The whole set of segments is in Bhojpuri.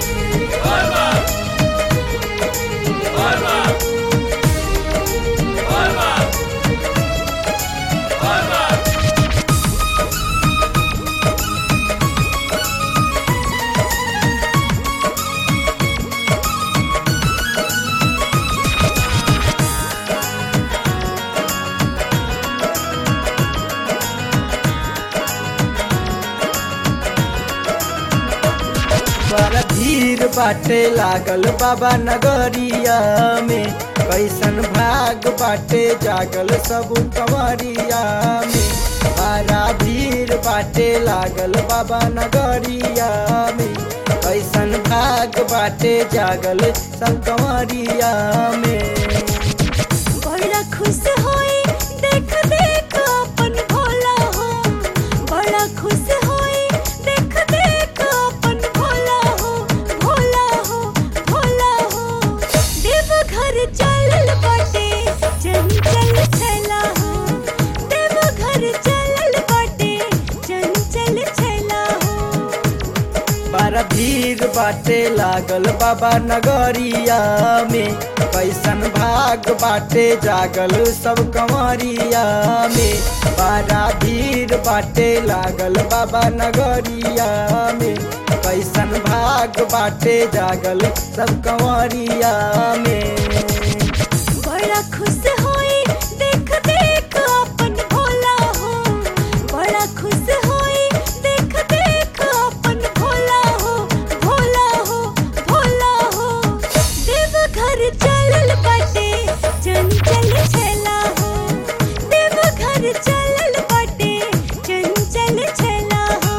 बड़ा भीड़ बाटे लागल बाबा नगरिया में कैसन भाग बाटे जागल सब कंवरिया में बड़ा भीड़ बाटे लागल बाबा नगरिया में कैसन भाग बाटे जागल सब कंवरिया में बड़ा खुश होई देख देख अपन भोला हो बड़ा खुश होई देख देख अपन भोला हो भोला हो भोला हो देव घर चलल बाटे चंचल छला हो देव घर चलल बाटे चंचल छला हो बड़ा भीड़ बाटे लागल बाबा नगरिया में कैसन भाग बाटे जागल सब कंवरिया में बड़ा भीड़ बाटे लागल बाबा नगरिया में कैसन भाग बाटे जागल सब कंवरिया में बड़ा खुश होई देख देख अपन भोला हो बड़ा खुश होई देख देख अपन भोला हो भोला हो भोला हो देव घर चलल बाटे चंचल छला हो देव घर चलल बाटे चंचल छला हो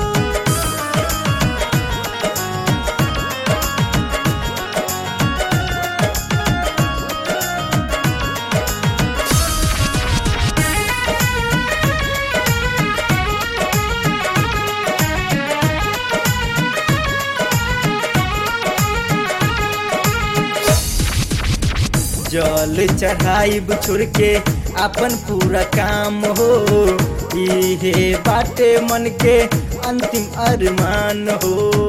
जल चढ़ाई छोड़ के अपन पूरा काम हो इहे बाटे मन के अंतिम अरमान हो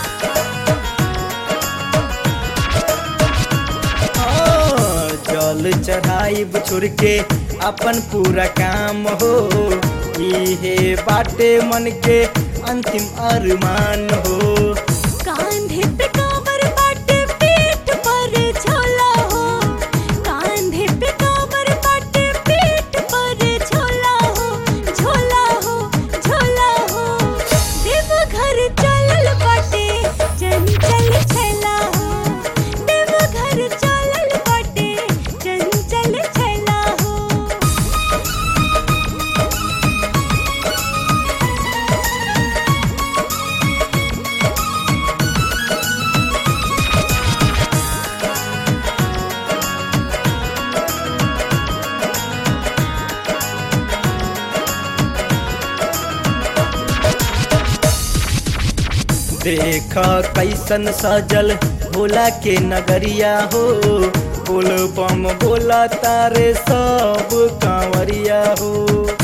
हाँ, जल चढ़ाई छोड़ के अपन पूरा काम हो इहे बाटे मन के अंतिम अरमान हो कांधे पे कांवर बाटे पीठ पर झोला हो कांधे पे कांवर बाटे पीठ पर झोला हो झोला हो झोला हो देव घर चलल बाटे चंचल छला हो देव घर चलल बाटे चंचल छला हो देख कैसन सजल भोला के नगरिया हो बोल बम बोला तारे सब कांवरिया हो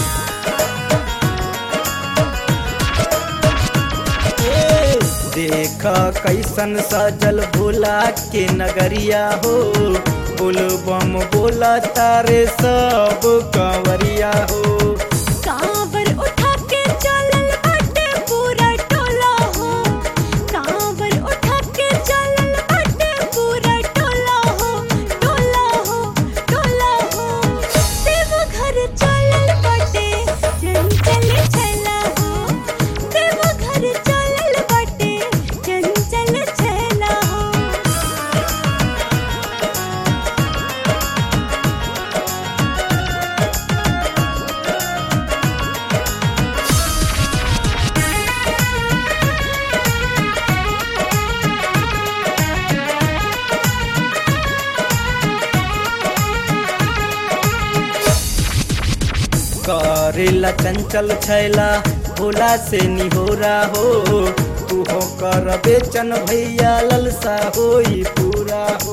ए, देख कैसन सजल भोला के नगरिया हो बोल बम बोला तारे सब कांवरिया हो कांवर उठा के चलल बाटे पूरा टोला हो कांवर उठा के चलल बाटे पूरा टोला हो टोला हो टोला हो देव घर चलल बाटे चंचल छला हो देव घर चलल बाटे चंचल छला हो करेला चंचल छैला भोला से निहोरा हो तू हो कर बेचन भैया ललसा होई पूरा हो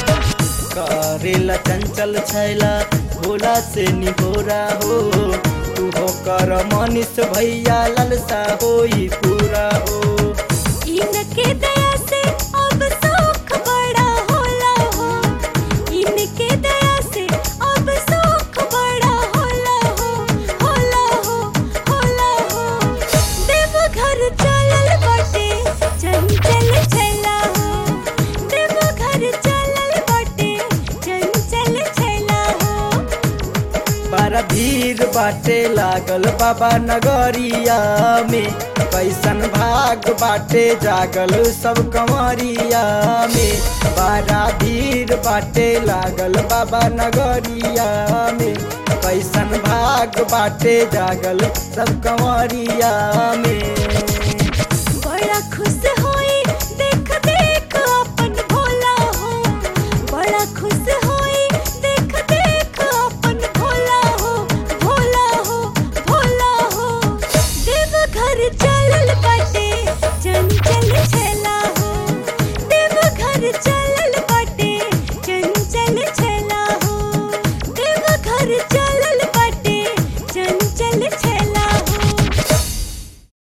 करेला चंचल छैला भोला से निहोरा हो तू हो कर मनीष भैया ललसा होई पूरा हो इनके दया से अब सुख बड़ा होला हो इनके दया से अब सुख बड़ा होला हो होला हो होला हो देव घर चलल बाटे चंचल छला हो देव घर चलल बाटे चंचल छला हो बड़ा भीड़ बाटे लागल बाबा नगरिया में कैसन भाग बाटे जागल सब कंवरिया में बड़ा भीड़ बाटे लागल बाबा नगरिया में कैसन भाग बाटे जागल सब कंवरिया में बड़ा खुश होई देख देख अपन भोला हो बड़ा खुश होई देख देख अपन भोला हो भोला हो भोला हो देव घर चलल बाटे चंचल छला हो देव घर चलल बाटे चंचल छला हो देव घर